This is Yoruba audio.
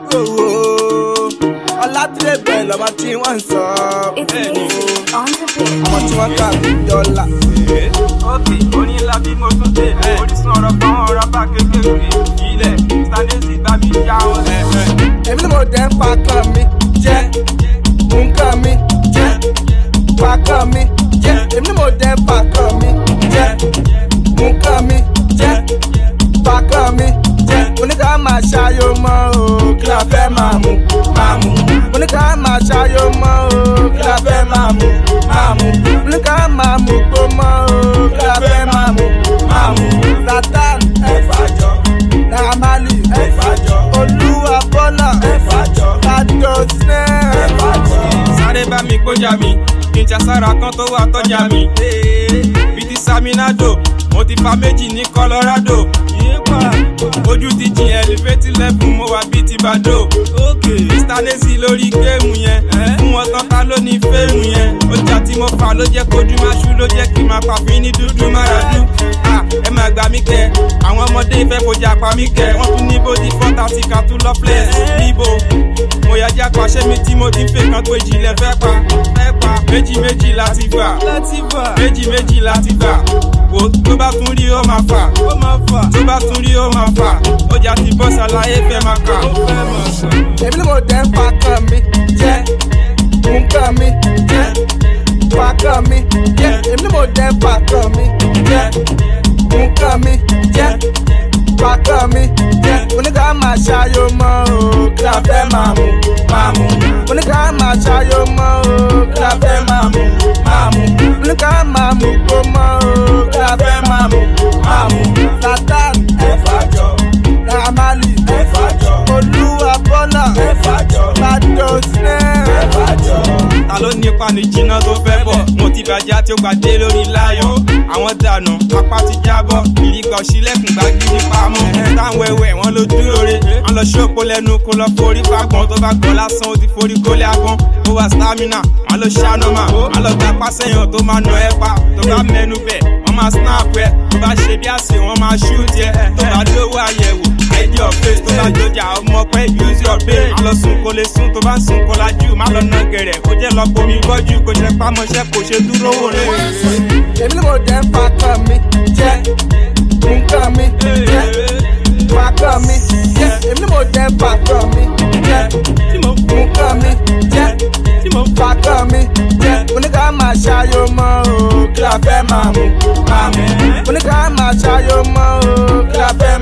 owó ọlátìlẹ́bẹ̀ lọ́mọ tí wọ́n ń sọ It's music on the beat. ọmọ tí wọ́n kà bí dọ́là. ókè onílà bí mo tún dé orísun ọ̀rọ̀ kan ọ̀rọ̀ bá kékeré ilẹ̀ stanley bá mi já wọn. èmi ni mo dẹ̀ ń fa kan mi jẹ́ nǹkan mi jẹ́ fa kan mi jẹ́ èmi ni mo dẹ̀ ń fa kan mi jẹ́ nǹkan mi jẹ́ fa kan mi jẹ́ oníkà máa ṣayọ mọ́ o kí la fẹ́ máa mú máa mú oníkà máa ṣayọ mọ́ o kí la fẹ́ máa mú máa mú oníkà máa mú gbó mọ́ o kí la fẹ́ máa mú máa mú satan ẹ̀fàjọ ramali ẹ̀fàjọ olúwa bọ́lá ẹ̀fàjọ kájọ sinẹ́ ẹ̀fàjọ. sáré bá mi gbójà mi kí n jà sára kan tó wà tọ́jà mi. bí ti saminado mo ti fa méjì ní colorado. ojú ti jìn ẹlifétí lẹ́fún mo wà bíi ti bàdó. mr nezi lórí géèmù yẹn fún wọn tán ta ló ní fẹ́ẹ̀mù yẹn. ọjà tí mo fà ló jẹ́ kojú máa ṣú ló jẹ́ kí n máa pàfin ní dúdú máràdú. Ah, ẹ máa gbà mí kẹ àwọn ọmọdé ìfẹ́ fojà pa mí kẹ wọ́n tún ní bódi fọ́tà tí ká tún lọ flex níbo mo yà já pàṣẹ mi tí mo ti fẹ́ kan tó ìjìnlẹ̀ fẹ́ pa fẹ́ pa méjì méjì láti gbà méjì méjì láti gbà wò tó bá tún rí ó máa fà tó bá tún rí ó máa fà ọjà ti bọ́ ṣàlàyé fẹ́ máa kà. èmi ni mo dẹ̀ ń fa kan mi jẹ́ nǹkan mi jẹ́ fa kan mi jẹ́ èmi ni mo dẹ̀ ń fa kan mi jẹ́ nǹkan mi jẹ́ fa kan mi jẹ́ oníkà máa ṣayọ mọ́ o kí la fẹ́ máa mú máa mú oníkà máa ṣayọ mọ́ o kí la fẹ́ máa mú máa mú oníkà máa mú gbó mọ́ o kí la fẹ́ máa mú máa mú satan ẹ̀fàjọ ramali ẹ̀fàjọ olúwa bọ́lá ẹ̀fàjọ kájọ sinẹ́ ẹ̀fàjọ. ta ló nípa ní jiná tó fẹ́ bọ̀ mo ti bàjẹ́ tí ó gbàdé lórí láyọ̀ àwọn dànù apá ti jábọ̀ ìrìgbà òṣìlẹ̀kùn gbàgídí pamọ́ táwọn ẹwẹ́ wọn ló dúró re wọn lọ ṣòpó lẹ́nu kó lọ forí fagbọn tó bá gbọ́ lásán ó ti forí kólé agbọ́n ó wà stamina wọn lọ ṣànọ́mà wọn lọ gba pásẹ̀yàn tó máa nà ẹ́ pa tó bá mẹ́nu bẹ̀ wọ́n máa snap ẹ̀ tó bá ṣe bí àṣẹ wọ́n máa shoot ẹ̀ tó bá lówó àyẹ̀wò id your face tó bá jọjà ọmọ pé use your brain má lọ sùn kó lè sùn tó bá ń sùn kó lajú má lọ nà gẹ̀rẹ̀ kó jẹ́ lọ bomi gbọ́jú kó jẹ́ pámọ́ṣẹ́ kó ṣe dúró wò rẹ̀. èmi ni mo dẹ̀ ń fa kan mi jẹ́ nǹkan mi jẹ́ fa kan mi jẹ́ èmi ni mo dẹ̀ ń fa kan mi jẹ́ nǹkan mi jẹ́ fa kan mi jẹ́ oníkà máa ṣayọ mọ́ o kí la fẹ́ máa mú máa mú oníkà máa ṣayọ mọ́ o kí la fẹ́